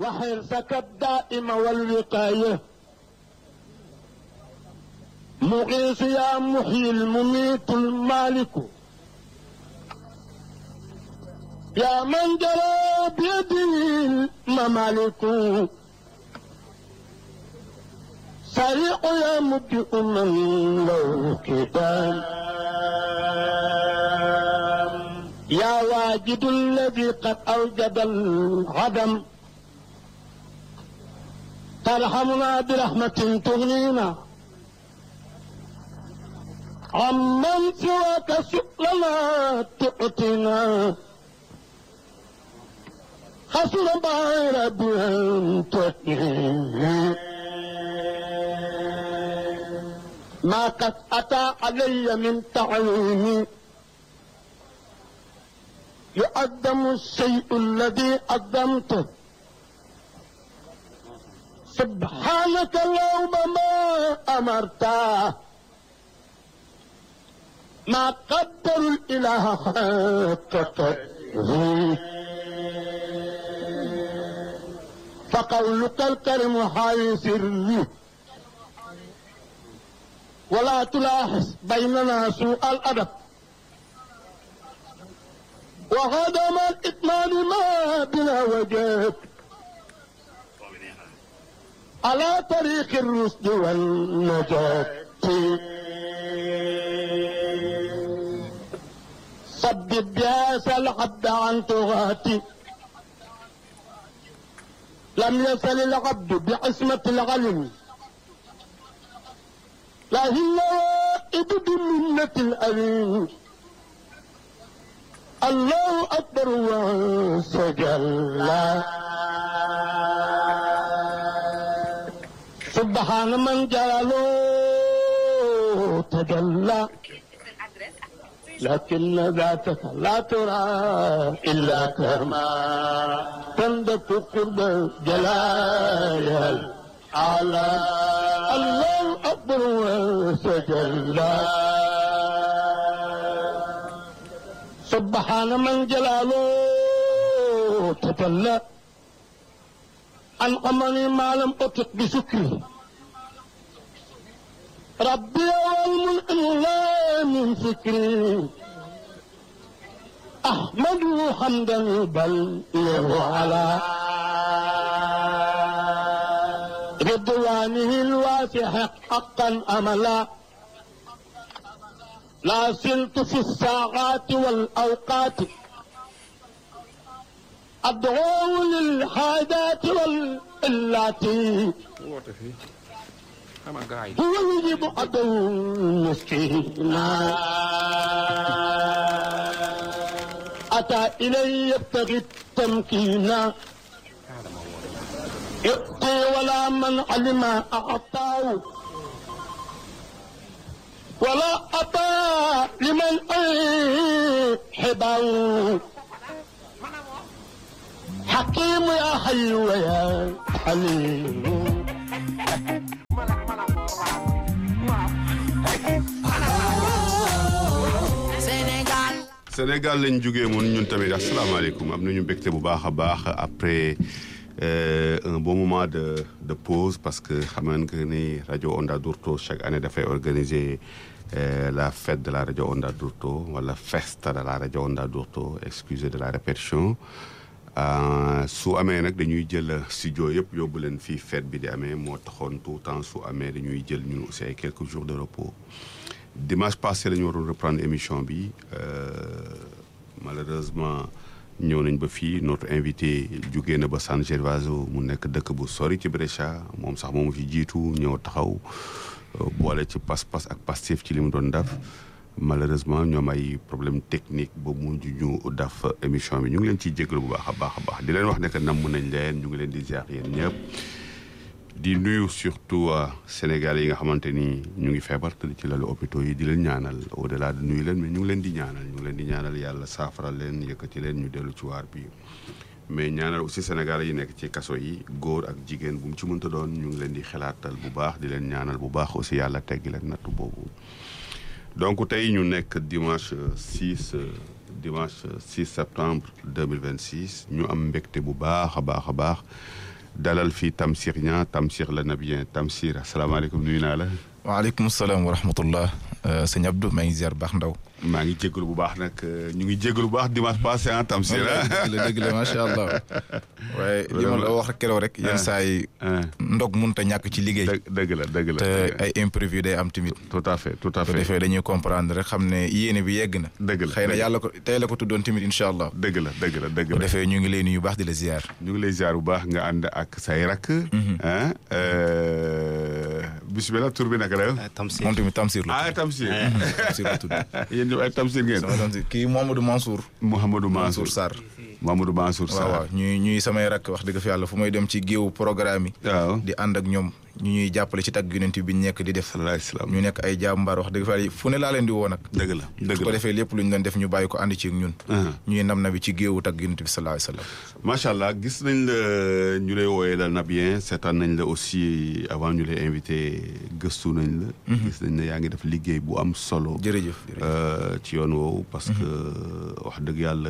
وحرصك الدائم والوقاية مغيث يا محيي المميت المالك يا من جرى بيده الممالك سريع يا مبدئ من له كتاب يا واجد الذي قد أوجد العدم ترحمنا برحمة تغنينا عمن سواك سؤلنا تؤتنا حسن بعير بأن تؤتنا ما قد أتى علي من تعليمي يقدم الشيء الذي قدمته سبحانك اللهم ما أمرته ما قدر الإله حق قدره فقولك الكريم حي سري ولا تلاحظ بيننا سوء الأدب وهدم الإتمان ما بلا وجهك على طريق الرشد والنجاة سدد بهذا العبد عن طغاتي لم يصل العبد بعصمة العلم لكن وائد بمنة الأليم الله أكبر وسجل سبحان من جلاله تجلى لكن ذاتك لا ترى إلا كما تندك قرب جلال على الله أكبر وسجل سبحان من جلاله تجلى أنعمني ما لم أطق بشكري ربي والمنعم لا من فكري أحمد حمدا بل على رضوانه الواسع حقا أملا لا زلت في الساعات والأوقات أدعو للحاجات والإلات woote fii ama gaay هو يجيب عدو مسكينا أتى إلي يبتغي التمكين يؤتي ولا من علم أعطاه ولا أتى لمن حباه حكيم يا حي ويا حليم Sénégal. Sénégal lañ jógee moom ñun tamit asalaamaaleykum am nañu mbégte bu baax a baax après euh, un bon moment de de pause parce que xam nga ni rajo Onda Dourto chaque année dafay organiser euh, la fête de la rajo Onda Dourto wala festa de la rajo Onda Dourto excusez de la répétition Euh, su amee nag dañuy jël studio yëpp yóbbu leen fii fête bi di amee moo taxoon tout temps su amee dañuy jël ñun aussi ay quelques jours de repos dimanche passé la ñu waroon reprendre émission bi euh, malheureusement ñëw nañ ba fii notre invité jugee na ba San Gervaso mu nekk dëkk bu sori ci Brescia moom sax moomu fi jiitu ñëw taxaw euh, boole ci pas-pas ak Pastef ci li mu doon def malheureusement ñoom ay problème technique ba mujj ñu def émission bi ñu ngi leen ciy jégalu bu baax a baax a baax di leen wax ne que namm nañ leen ñu ngi leen di ziar yéen ñëpp di nuyu surtout Sénégal yi nga xamante ni ñu ngi feebar te ci lalu hôpitaux yi di leen ñaanal au delà de nuyu leen mais ñu ngi leen di ñaanal ñu ngi leen di ñaanal yàlla saafara leen yëkkati leen ñu dellu ci waar bi mais ñaanal aussi Sénégal yi nekk ci kaso yi góor ak jigéen bu mu ci mënta doon ñu ngi leen di xalaatal bu baax di leen ñaanal bu baax aussi yàlla teggi leen nattu boobu donc tey ñu nekk dimanche 6 dimanche 6 septembre 2026 ñu am mbégte bu baax a baax a baax dalal fii Tamsir Niang Tamsir la nabien Tamsir asalaamaaleykum nuyu naa la. waaleykum salaam wa rahmatullah sëñ Abdou maa ngi ziar baax ndaw. maa ngi jégalu bu baax nag ñu ngi jégalu bu baax dimanche passé ah Tamsir dëgg la dëgg la macha allah. waaye li ma la wax keroog rek yenn saa yi. ndog mënut a ñàkk ci liggéey. dëgg la dëgg la te ay imprévu day am tamit. tout à fait tout à bu fait defee dañuy comprendre rek xam ne yéene bi yegg na. dëgg la xëy na yàlla ko tey la ko tuddoon tamit incha allah. dëgg la dëgg la dëgg bu la defee ñu ngi lay nuyu baax di la ziar. ñu ngi lay ziar bu baax nga ànd ak say rakk. ah bisimilah tur bi naka la. Tamsir moom tamit Tamsir la. ah Tamsir. Tamsir la tudd. yéen ñëpp ay Tamsir ngeen. sama Tamsir kii Mouhamadou Mansour. Mouhamadou Mansour Mansour Sarr. Mouhamadou Mansour waaw Sarr. waaw ñuy ñuy samay rakk wax dëgg fa yàlla fu may dem ci géewu programme yi. waaw. di ànd ak ñoom ñu ñuy jàppale ci tagg yonent bi ñu nekk di def. salaay salaam. ñu nekk ay jàmbaar wax dëgg fa yàlla fu ne laa leen di woo nag. dëgg la dëgg su ko la. defee lépp lu ñu doon def ñu bàyyi ko ànd ci ak ñun. Ah. ñuy nam na bi ci géewu tagg yonent bi sallallahu alayhi wa sallam. macha allah gis nañ la ñu lay wooyee la Nabien seetaan nañ la aussi avant ñu lay invité gëstu nañ la. gis nañ ne yaa ngi def liggéey bu am solo. jërëjëf jërëjëf. euh, ci yoon woowu parce que wax dëgg yàlla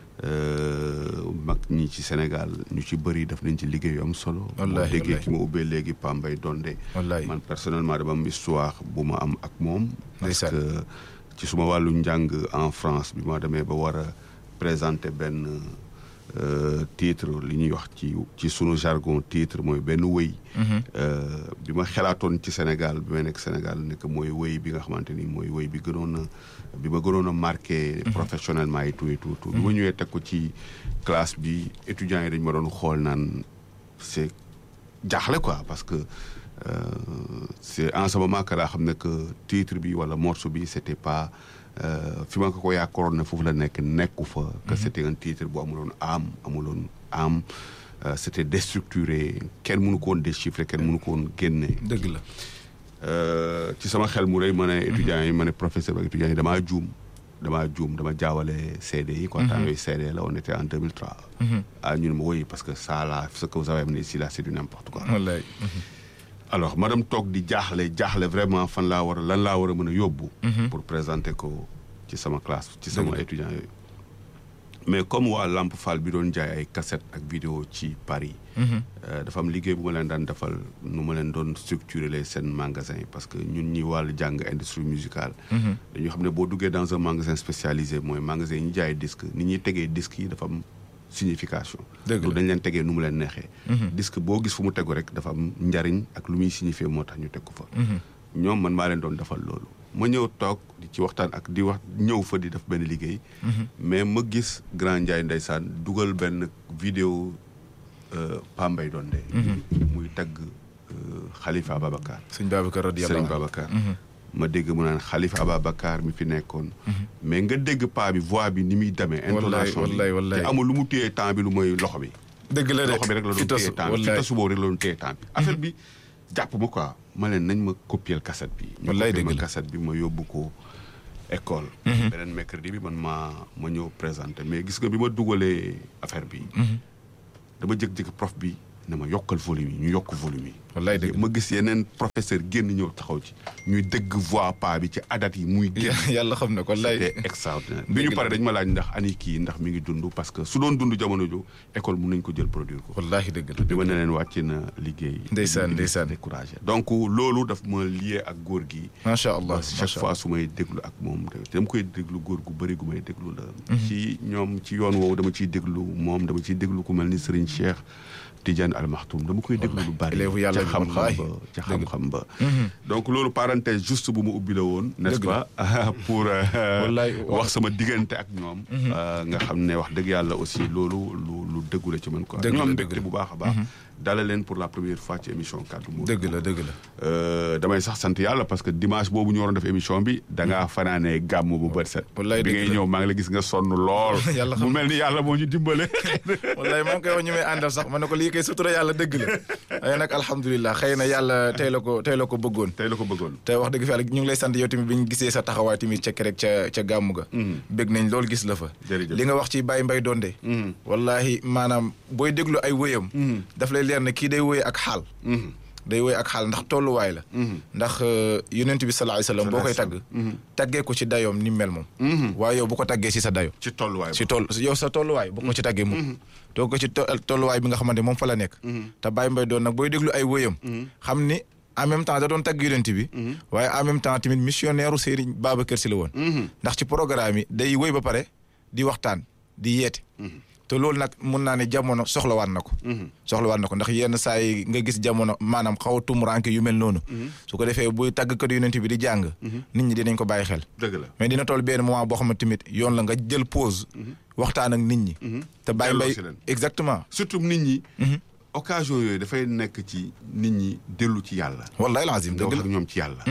euh, mag ñi ci Sénégal ñu ci bëri def nañ ci liggéey yu am solo. Wallaahi, boo déggee wallaahi. ki ma ubbee léegi Pambay Donde. Wallaahi. man personnellement dama am histoire bu ma am ak moom. parce Ndeysaan. que ci suma wàllu njàng en France bi ma demee ba war a présenter benn euh, titre li ñuy wax ci ci sunu jargon titre mooy benn wëy. Euh, bi ma xelaatoon ci Sénégal bi ma nekk Sénégal nekk mooy wëy bi nga xamante ni mooy wëy bi gënoon a bi ma gënoon a marqué. professionnellement et tout et tout. tout. bi ma ñëwee teg ko ci classe bi étudiants yi dañ ma doon xool naan c'est jaaxle quoi parce que euh, c'est en ce moment que laa xam ne que titre bi wala morceau bi c'était pas euh, fi ma ko ko yaakaaroon ne foofu la nekk nekku fa. que c'était un titre bu amuloon âme amuloon âme euh, c'était déstructuré kenn mënu ko woon déchiffrer kenn mënu ko woon génne. dëgg la. Euh, ci sama xel mu rëy ma ne étudiants yi ma ne professeur ak étudiants yi damaa juum damaa juum dama jaawale CD yi quoi temps yooyu CD la on était en 2003 ah ñu ne ma woy parce que ça là ce que vous avez amené ici là c'est du n'importe quoi wallaay. alors ma dem toog di jaaxle jaaxle vraiment fan laa war a lan laa war a mën a yóbbu pour présenter ko ci sama classe ci sama étudiants yooyu mais comme waa Lamp Fall bi doon jaay ay cassette ak vidéo ci Paris euh, dafa am liggéey bu ma leen daan defal nu ma leen doon structurer les seen magasin parce que ñun ñi wàllu jàng industrie musicale dañu xam ne boo duggee dans un magasin spécialisé mooy magasin yi ñu jaay disque ni ñuy tegee disque yi dafa am signification Dëgg la. du dañ leen tegee nu mu leen neexee disque boo gis fu mu tegu rek dafa am njariñ ak lu muy signifier moo tax ñu teg ko fa ñoom man maa leen doon defal loolu ma ñëw toog di ci waxtaan ak di wax ñëw fa di def benn liggéey mais ma gis grand Ndiaye ndeysaan dugal benn vidéo euh, Pambay Donde muy tagg euh, Khalifa Ababacar sëñ Babacar radiyallahu Serigne anhu. Babacar ma dégg mu naan Khalifa Ababacar mi fi nekkoon mais nga dégg paa bi voix bi ni muy demee intonation bi wallaay, wallaay. te amul lu mu téye temps bi lu mooy loxo bi dëgg la de loxo bi rek la doon fi tasu téye temps bi fi wallaay. tasu boobu rek la doon téye temps bi affaire bi jàpp ma quoi ma leen nañ ma copier cassette bi ñu Wallaay copier dëgg ma la. cassette bi ma yóbbu ko école beneen mercredi bi man ma ma ñëw présenté mais gis nga bi ma dugalee affaire bi dama jëkk-jëkk prof bi ne ma yokkal volume yi ñu yokk volume yi wallaay dëgg ma gis yeneen professeur génn ñëw taxaw ci ñuy dégg voix pa bi ci adat yi muy génn yàlla xam na ko wallaay. c'était extraordinaire Dëgg bi ñu la. pare dañ ma laaj ndax ani kii ndax mi ngi dund parce que su doon dund jamono jo école mun nañ ko jël produire ko wallaahi dëgg la bi ma ne leen wàcc na liggéey Ndeysaan, ñu ndeysaan. découragé donc loolu daf ma lié ak góor gi macha allah ba chaque macha fois allah. su may déglu ak moom te dama koy déglu góor gu bëri gu may déglu la ci ñoom ci yoon woowu dama ciy déglu moom dama ciy déglu ku mel ni Serigne Cheikh Tidiane Al Maktoum dama koy déglu lu bari élève yàlla ca bi, xam-xam wallaahi. ba ca Dëgg. xam-xam ba donc loolu parenthèse juste bu ma ubbi la woon n'est-ce Dëgg pas pour euh, Wallaay, waaw. wax sama diggante ak ñoom euh, nga xam ne wax dëgg yàlla aussi loolu lu lu dëggu la ci man quoi Dëgg ñu la, am dëgg mbégte la. bu baax a baax dala leen pour la première fois ci émission kaddu Mouride. dëgg la dëgg la. Euh, damay sax sant yàlla parce que dimanche boobu ñu waroon def émission bi da ngaa fanaanee gàmm bu bët set. Wallaay bi dëgg ngay la. ñëw maa ngi la gis nga sonn lool. Yàlla xam mu mel ni yàlla moo ñu dimbale. wallaay moo ngi koy wax ñu may àndal sax ma ne ko lii kay sutura yàlla dëgg la waaye nag alhamdulilah xëy na yàlla tey la ko tey la ko bëggoon. tey la ko bëggoon. te wax dëgg fi yàlla ñu ngi lay sant yow tamit bi ñu gisee sa taxawaay tamit ca rek ca ca gàmmu ga. bëgg nañ loolu gis la fa. Jërëjëf. li nga wax ci Baye Mbaye Donde. wallahi maanaam booy déglu ay wëyam. daf lay leer ne kii day wëy ak xaal. day woy ak xaal ndax tolluwaay la ndax yonent bi sallallahu alayhi wasallam boo koy tagg taggee ko ci dayoom ni mel moom waaye yow bu ko taggee ci sa dayo ci tolluwaay ci toll yow sa tolluwaay bu ko ci taggee mukk too ko ci tolluwaay bi nga xamante moom fa la nekk te Baye Mbaye doon nag booy déglu ay wëyam xam ni en même temps da doon tagg yonent bi waaye en même temps tamit missionnaire u Serigne Babacar Sy la woon ndax ci programme yi day wëy ba pare di waxtaan di yeete te loolu nag mun naa ne jamono soxlawaat na ko soxlawaat na ko ndax yenn saa yi nga gis jamono maanaam xaw a tumuranke yu mel noonu su ko defee buy tàggkat yonent bi di jàng nit ñi dinañ ko bàyyi xel dëgg la mais dina toll benn moment boo xam ne tamit yoon la nga jël pause waxtaan ak nit ñi te bàyyi mbay Delloosi leen. exactement surtout nit ñi occasion yooyu dafay nekk ci nit ñi dellu ci yàlla wallahi lazim nga dëgg wax la ak ñoom ci yàlla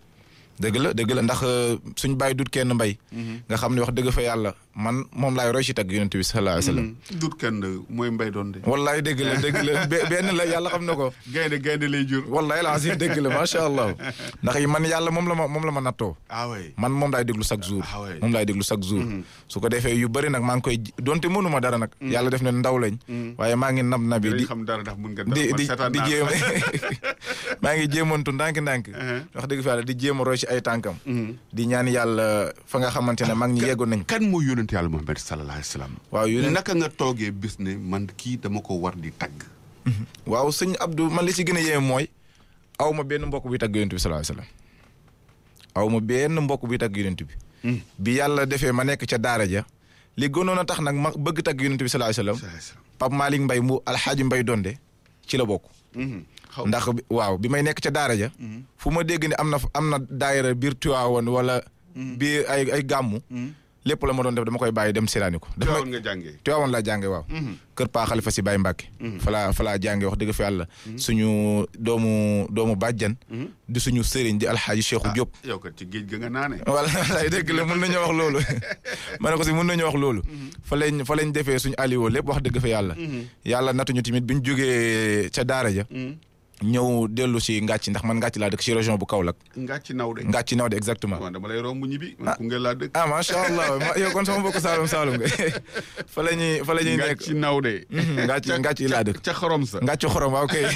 dëgg la dëgg la ndax suñ bàyyi dut kenn mbay nga xam ne wax dëgg fa yàlla man moom laay roy ci tagg yonent bi sallallahu alayhi wasallam dut kenn mooy mbay doon de wallahi dëgg la dëgg la be- benn la yàlla xam na ko gaynde gaynde lay jur wallahi lazim dëgg la macha allah ndax yi man yàlla moom la ma moom la ma nattoo ah ouais man moom laay déglu chaque jour Ah ouais. moom laay déglu chaque jour su ko defee yu bëri nag maa ngi koy ji- donte mënuma dara nag yàlla def na ndaw lañ waaye maa ngi nab nabi dinañ di xam dara ndax mun nga di man di seetaan di naa jéem la. maa ngi jéemantu ndànk-ndànk wax dëgg fa yàlla di jéem a roy ci ay tànkam di ñaan yàlla fa nga xamante ne mag ñi yeggoon nañ kan mooy yonent yàlla Muhammad sallallahu alayhi wa sallam waaw yu ne naka nga toogee bis ne man kii dama ko war di tagg waaw sëñ Abdou man li ci gën a yéeme mooy aw ma benn mbokk buy tagg yonent bi sallallahu alayhi wasallam aw ma benn mbokk buy tagg yonent bi bi yàlla defee ma nekk ca daara ja li gënoon a tax nag ma bëgg tagg yonent bi sallallahu alayhi wasallam Pape Malick Mbaye mu alxaaji Mbaye Donde ci la bokk xaw ndax bi- waaw bi may nekk ca daara ja fu ma dégg ne am na am na daayira biir Tiwaawoon wala biir ay ay gàmmu lépp la ma doon def dama koy bàyyi dem seetaani ko daf may teewoon nga jàngee Tiwaawoon laa jànge waaw kër paa xalifa si Baye Mbàkke falaa falaa jànge wax dëgg fa yàlla suñu doomu doomu bàjjan di suñu sëriñ di alxaaji Cheikhu Diop yow kat ci géej ga nga naane wala walaay dëgg la mën nañoo wax loolu ma ne ko si mën nañoo wax loolu fa lañ fa lañ defee suñu aliwoo lépp wax dëgg fa yàlla yàlla natuñu tamit bi ñu jógee ca daara ja ñëw dellu si ngàcc ndax man ngàcc laa dëkk si région bu Kaolack nga ci naw de ngàcc naw de exactement man dama lay romb ñibbi man Koungheul laa dëkk ah macha allah ma- yow kon sama mbokk Saalum Saalum nga fa la ñuy fa la ñuy nga nekk ci naw de ngàcc ngàcc laa dëkk ca xorom sa ngàcc xorom waaw kay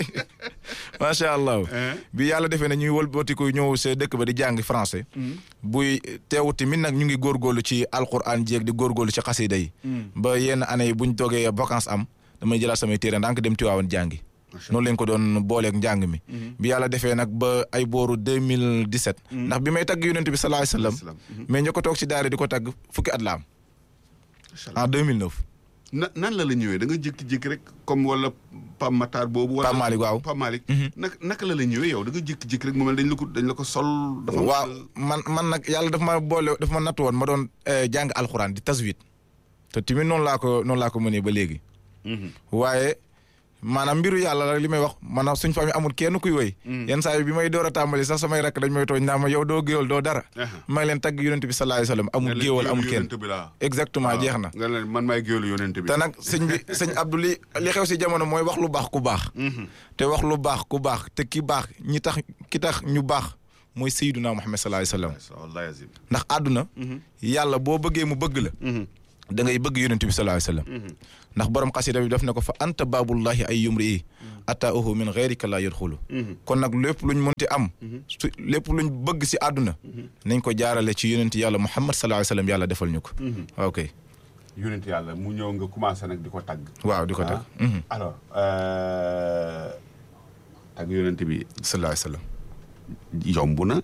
macha allah bi yàlla defee ne ñuy wëlbatiku ñëw sa dëkk ba di jàng français buy teewut tamit nag ñu ngi góorgóorlu ci alquran jéeg di góorgóorlu ci xasida yi ba yenn année yi buñ toogee vacances am damay jëlaat samay téere ndànk dem Tiwaawan jàngi noonu lañ ko doon booleeg njàng mi bi yàlla defee nag ba ay booru 2017 ndax bi may tagg yonent bi sallallahu alayhi wasallam Salaam. mais ñoo ko toog ci daara di ko tagg fukki at la am Macha Allah. en 2009 na nan la la ñëwee da nga jékki-jékki rek comme wala Pam Matar boobu. wala Pape Malick waaw. Pape Malick. naka naka la la ñëwee yow da nga jékki-jékki rek mu mel dañ la ko dañ la ko sol. dafa waaw man man nag yàlla dafa ma boole dafa ma natt woon ma doon eh, jàng alxuraan di taswit te tamit noonu laa ko noonu laa ko mënee ba léegi waaye maanaam mbiru yàlla la li may wax maanaam suñ famille amul kenn kuy woy yenn saa yi bi may door a tàmbali sax samay rakk dañ may tooñ naa ma yow doo géwal doo dara Aha. may leen tagg yonent bi sallallahu alayhi wasallam amul géwal amul kenn yonent bi laa. exactement jeex na nga leen man maay géwélu yonent bi. te nag sëñ bi sëñ Abdou li li xew si jamono mooy wax lu baax ku baax te wax lu baax ku baax te ki baax ñi tax ki tax ñu baax mooy Seydina Muhammad sallallahu alayhi wasallam wallahi azim. ndax àdduna yàlla boo bëggee mu bëgg la da ngay bëgg yonent bi sallallahu alayhi wasallam ndax borom xasida bi daf ne ko fa anta baabullahi ay yumri yi ataahu min ghayrika la yadxulu kon nag lépp luñ mënti am su lépp luñ bëgg si àdduna nañ ko jaarale ci yonent yàlla muhammad sallallahu alayhi wasallam yàlla defal ñu ko waaw kay yonent yàlla mu ñëw nga commencé nag di ko tagg. waaw di ko tag Ah. alors euh, tagg yonent bi sallallahu alayhi wasallam yomb na.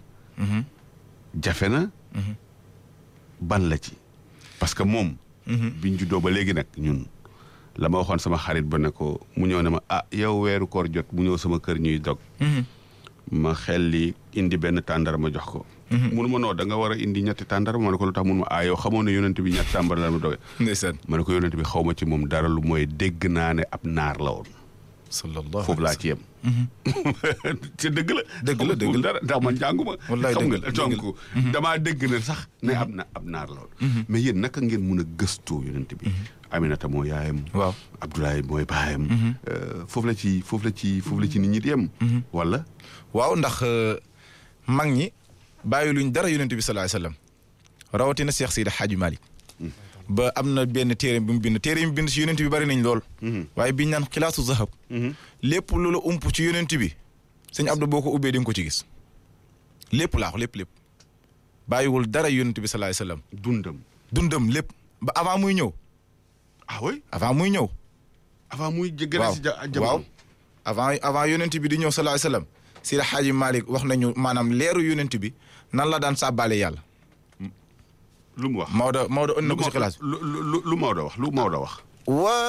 jafe na. ban la ci. parce que moom. biñ juddoo ba léegi nag ñun. la ma waxoon sama xarit ba ne ko mu ñëw ne ma ah yow weeru koor jot mu ñëw sama kër ñuy dog. ma xel li indi benn tàndara ma jox ko. munu ma noo da nga war a indi ñetti tàndara ma ne ko lu tax mun ma ah yow xamoon ne yonent bi ñetti tàmbara la ma doge. ndeysaan ma ne ko yonent bi xaw ma ci moom dara lu mooy dégg naa ne ab naar la woon. sallallahu foofu laa ci yem. ci dëgg la. Dëgg la, dëgg la. dara ndax man jànguma. Wallaay xam dëgg nga la, dëgg donc damaa dégg ne sax ne ab na ab naar la woon. mais yéen naka ngeen mun a gëstoo yonent bi. Aminata moo yaayam. waaw Abdoulaye mooy baayam. Euh, foofu la ci foofu la ci foofu la ci nit ñi di yem. wala. waaw ndax euh, mag ñi bàyyi luñ dara yonent bi sallallahu alayhi wasallam rawatina Cheikh Seydi Hadji Malick ba am na benn téere bi mu bind téere yi mu bind si yonent bi bari nañ lool waaye biñ naan xilaasu zahab lépp lu la ump ci yonent bi sëñ Abdou boo ko ubbee di nga ko ci gis lépp laa wax lépp lépp bàyyiwul dara yonent bi salaay salaam dundam dundam lépp ba avant muy ñëw ah oui avant muy ñëw. avant muy gën a waaw si ja waaw jamono avant avant yonent bi di ñëw salaay salaam si la xaaji Malick wax nañu maanaam leeru yonent bi nan la daan sàbbaale yàlla. lu mu wax Maodo Maodo ënd na ko si lu xilaas lu lu lu Maodo wax lu Maodo wax wa